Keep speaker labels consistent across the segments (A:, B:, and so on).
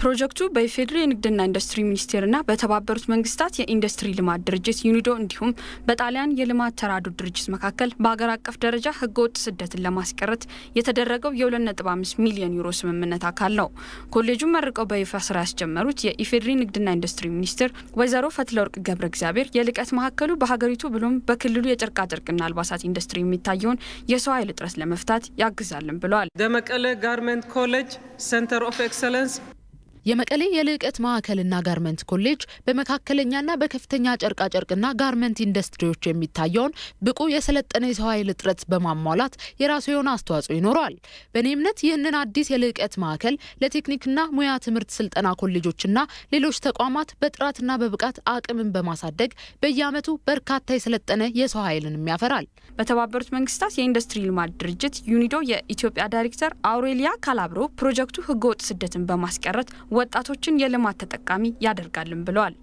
A: ፕሮጀክቱ በኢፌዴሪ የንግድና ኢንዱስትሪ ሚኒስቴርና በተባበሩት መንግስታት የኢንዱስትሪ ልማት ድርጅት ዩኒዶ እንዲሁም በጣሊያን የልማት ተራድኦ ድርጅት መካከል በሀገር አቀፍ ደረጃ ህገወጥ ስደትን ለማስቀረት የተደረገው የ2.5 ሚሊዮን ዩሮ ስምምነት አካል ነው። ኮሌጁን መርቀው በይፋ ስራ ያስጀመሩት የኢፌዴሪ ንግድና ኢንዱስትሪ ሚኒስትር ወይዘሮ ፈትለወርቅ ገብረ እግዚአብሔር የልቀት ማዕከሉ በሀገሪቱ ብሎም በክልሉ የጨርቃጨርቅና አልባሳት ኢንዱስትሪ የሚታየውን የሰው ኃይል እጥረት ለመፍታት ያግዛልን ብለዋል።
B: ደመቀለ ጋርመንት ኮሌጅ ሴንተር ኦፍ ኤክሰለንስ
C: የመቀሌ የልዕቀት ማዕከልና ጋርመንት ኮሌጅ በመካከለኛና በከፍተኛ ጨርቃጨርቅና ጋርመንት ኢንዱስትሪዎች የሚታየውን ብቁ የሰለጠነ የሰው ኃይል እጥረት በማሟላት የራሱ የሆነ አስተዋጽኦ ይኖረዋል። በእኔ እምነት ይህንን አዲስ የልዕቀት ማዕከል ለቴክኒክና ሙያ ትምህርት ስልጠና ኮሌጆችና ሌሎች ተቋማት በጥራትና በብቃት አቅምን በማሳደግ በየዓመቱ በርካታ የሰለጠነ የሰው ኃይልንም ያፈራል።
A: በተባበሩት መንግስታት የኢንዱስትሪ ልማት ድርጅት ዩኒዶ የኢትዮጵያ ዳይሬክተር አውሬሊያ ካላብሮ ፕሮጀክቱ ህገወጥ ስደትን በማስቀረት ወጣቶችን የልማት ተጠቃሚ ያደርጋልን ብለዋል።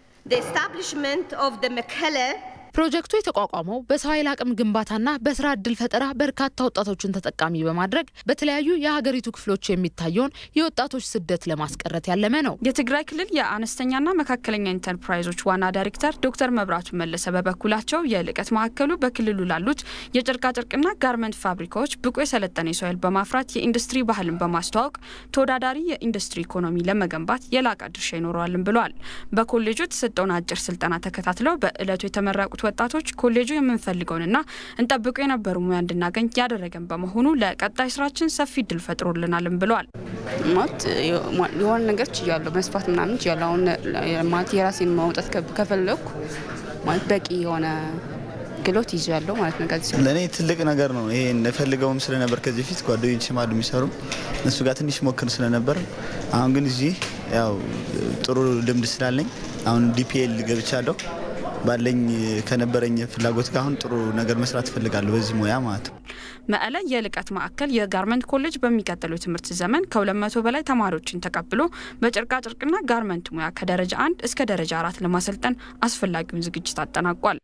C: ፕሮጀክቱ የተቋቋመው በሰው ኃይል አቅም ግንባታና በስራ እድል ፈጠራ በርካታ ወጣቶችን ተጠቃሚ በማድረግ በተለያዩ የሀገሪቱ ክፍሎች የሚታየውን የወጣቶች ስደት ለማስቀረት ያለመ ነው።
A: የትግራይ ክልል የአነስተኛና መካከለኛ ኢንተርፕራይዞች ዋና ዳይሬክተር ዶክተር መብራቱ መለሰ በበኩላቸው የልቀት ማዕከሉ በክልሉ ላሉት የጨርቃጨርቅና ጋርመንት ፋብሪካዎች ብቁ የሰለጠነ የሰው ኃይል በማፍራት የኢንዱስትሪ ባህልን በማስተዋወቅ ተወዳዳሪ የኢንዱስትሪ ኢኮኖሚ ለመገንባት የላቀ ድርሻ ይኖረዋልን ብለዋል። በኮሌጁ የተሰጠውን አጭር ስልጠና ተከታትለው በእለቱ የተመረቁት ወጣቶች ኮሌጁ የምንፈልገውንና እንጠብቁ የነበሩ ሙያ እንድናገኝ ያደረገን በመሆኑ ለቀጣይ ስራችን ሰፊ እድል ፈጥሮልናልም ብለዋል።
D: ማለት የሆነ ነገር ችያለሁ መስፋት ምናምን ችያለሁ። አሁን ማለት የራሴን ማውጣት ከፈለኩ ማለት በቂ የሆነ ክህሎት ይዣለሁ ማለት ነው። ከዚህ
E: ለእኔ ትልቅ ነገር ነው። ይሄ እንፈልገውም ስለነበር ከዚህ በፊት ጓደኞች ማሉ የሚሰሩ እነሱ ጋር ትንሽ ሞክር ስለነበር አሁን ግን እዚህ ያው ጥሩ ልምድ ስላለኝ አሁን ዲፒኤል ገብቻለሁ ባለኝ ከነበረኝ ፍላጎት ጋር አሁን ጥሩ ነገር መስራት እፈልጋለሁ በዚህ ሙያ ማለት ነው።
A: መቀለ የልቀት ማዕከል የጋርመንት ኮሌጅ በሚቀጥለው ትምህርት ዘመን ከ200 በላይ ተማሪዎችን ተቀብሎ በጨርቃጨርቅና ጋርመንት ሙያ ከደረጃ አንድ እስከ ደረጃ አራት ለማሰልጠን አስፈላጊውን ዝግጅት አጠናቋል።